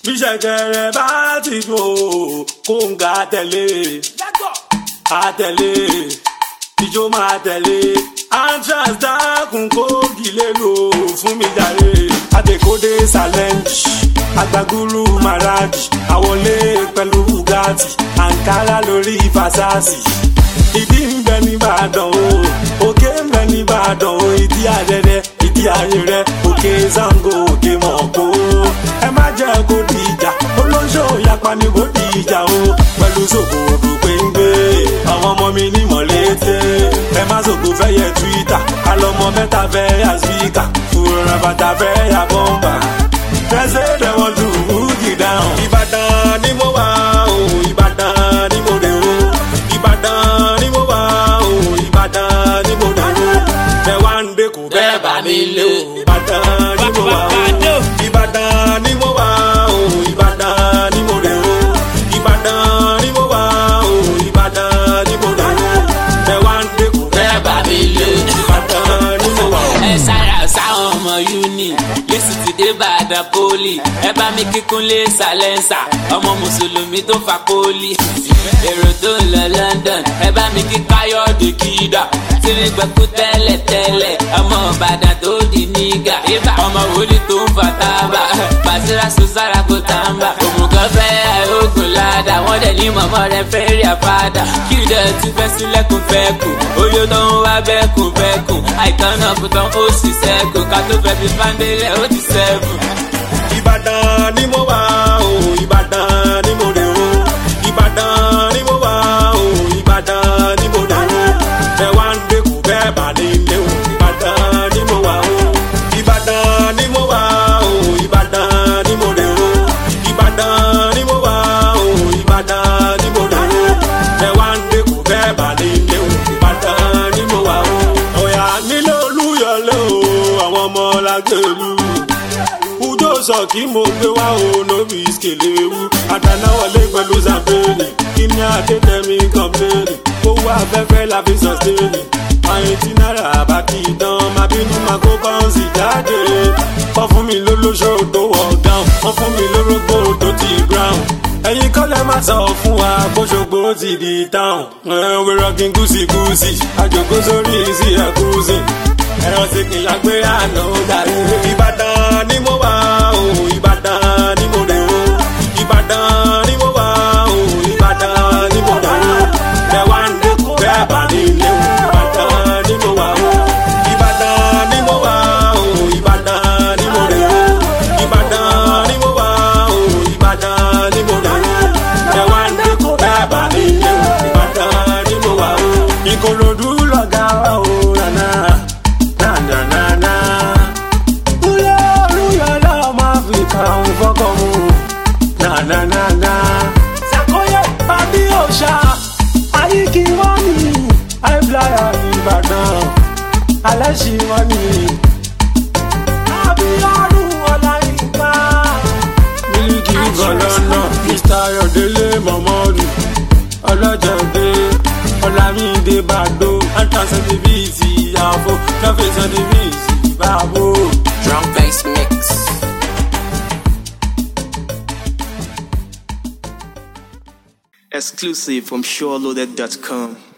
bí ṣẹ̀kẹ̀rẹ̀ bá ti dùn ó kóńgà tẹ̀lé àtẹ̀lé ìjó máa tẹ̀lé antrax dákun kó gilé lò fún mi jàre adekode challenge agbagulu maraji àwọlé pẹ̀lú bugatti ankara lórí fasasi ìdí ń bẹ nìbàdàn o òkè ń bẹ nìbàdàn o ìdí àrẹrẹ ìdí ayẹrẹ òkè zango òkè mọ̀kó ẹ má jẹ́ kó di ìjà olóńṣó yapa ni kó di ìjà o pẹ̀lú sòkòrò péńgbé àwọn ọmọ mi ní mọ̀lẹ́tẹ̀ ẹ má sòkò fẹ́ yẹ twitter alọ́mọ mẹ́ta fẹ́ yà spíkà fúnra bàtà fẹ́ yà bọ́mbà tẹ́sẹ̀ dẹ̀ wọ́n tún húkì dáhùn. ìbàdàn ni mo wà o ìbàdàn ni mo dé o ìbàdàn ni mo wà o ìbàdàn ni mo dé o bẹ́ẹ̀ wá ń dé kò bẹ́ẹ̀ bá mi lé o ìbàdàn ni mo wà o ìbàdàn ni mo wà o ìbàdàn ni mo dé o ìbàdàn ni mo wà o ìbàdàn ni mo dé o bẹ́ẹ̀ wá ń dé kò bẹ́ẹ̀ bá mi lé o ìbàdàn ni mo wà o. ẹ sára sáwọn ọmọ uni lẹ́sìn ti dé bàdàn poli ẹ bá mi kíkún lé sàlẹ́nsà ọmọ mùsùlùmí tó fa poli èrò tó ń lọ london ẹ bá mi kí káyọ̀dé kídà tírí gbẹ̀kú tẹ́lẹ̀ tẹ́lẹ̀ ọmọ ìbàdàn tó di nígà ibà ọmọ wòlíì tó ń fa tábà bàṣírà sùsára kò tàǹbà òmùgọ̀ fẹ́ àìrógùn ládàá wọ́n dẹ̀ ní mọ̀mọ́ rẹ̀ fẹ́ rí àpáàdà kí ìdẹ̀ ti fẹ́ sílẹ̀kùn fẹ́kùn oyè tó ń wá bẹ́kùn bẹ́kùn àìtàn náà kò tán ó sì sẹ́kùn ká tó fẹ́ fi fáńdélẹ̀ ó ti sẹ́kùn. ìbàdàn ni mo wà o ìbàdàn ni mo dé o ìbàdàn ni mo wà o ìbàdàn ni mo dé o bẹ́ẹ̀ wá ń dé kù bẹ́ẹ̀ bá ní ilé o ìbàdàn ni mo wà o ìbàdàn ni mo wà o ìbàdàn ni mo dé o ìbàdàn ni mo wà o ìbàdàn ni mo dé o bẹ́ẹ̀ wá ń dé kù bẹ́ẹ̀ bá ní ilé o ìbàdàn ni mo wà o. ọ̀yà nílé olúyọlé o àwọn ọmọ lágbèlú udo sọ kí mo gbé wá o lórí ìskèléwu àdánáwọlé pẹ̀lú zambéèlì kí ni adétẹ̀mí kọ́mpléènì owó afẹ́fẹ́ la fi sọ̀stéènì àyìn tí náírà bá kì í dán máa bínú máa kó kọ́ńsì jáde wọ́n fún mi lólóṣó tó wọ̀ dáhùn wọ́n fún mi lórógbó tó ti brown ẹ̀yin kọ́lẹ̀ má sọ fún wa bóṣogbo ti di táwọn ẹ̀wẹ̀ rọ́gìn gúúsì-gúúsì àjòkó sórí sí ẹ̀kúùsì ẹ̀rọ sì kì í lágbé àná dàrí. ìbàdàn ni mo wà o ìbàdàn ni mo dé o ìbàdàn ni mo wà o ìbàdàn ni mo dé o bẹ́ẹ̀ wá ń dẹ́kun bẹ́ẹ̀ bá ní ilé o ìbàdàn ni mo wà o ìbàdàn ni mo wà o ìbàdàn ni mo dé o ìbàdàn ni mo wà o ìbàdàn ni mo dé o bẹ́ẹ̀ wá ń dẹ́kun bẹ́ẹ̀ bá ní ilé o ìbàdàn ni mo wà o. ìkòròdú lọ̀gá wa o nana na-na-na-na. Uyo olúyọ náà máa fi kàún fọ́kọ̀ mu. Na-na-na-na. Sàkóyè pàdé òòṣà, àyíkí wọ́n ní àìbláyà Ìbàdàn, alẹ́ ṣì wọ́n ní. Abíọ́dún Ọláyínká. Mílíkì Gọ̀lọ́nà, Mr. Ayọ̀délé Mọ̀mọ́dù, Ọlọ́jọ̀dé, Ọlámídé Bàdó, Antasẹ́ni bíi ti ìyàwó, Lọ́fẹ̀sọ́ni bíi ti ìbáwó. drum bass mix. Exclusive from SureLoaded.com.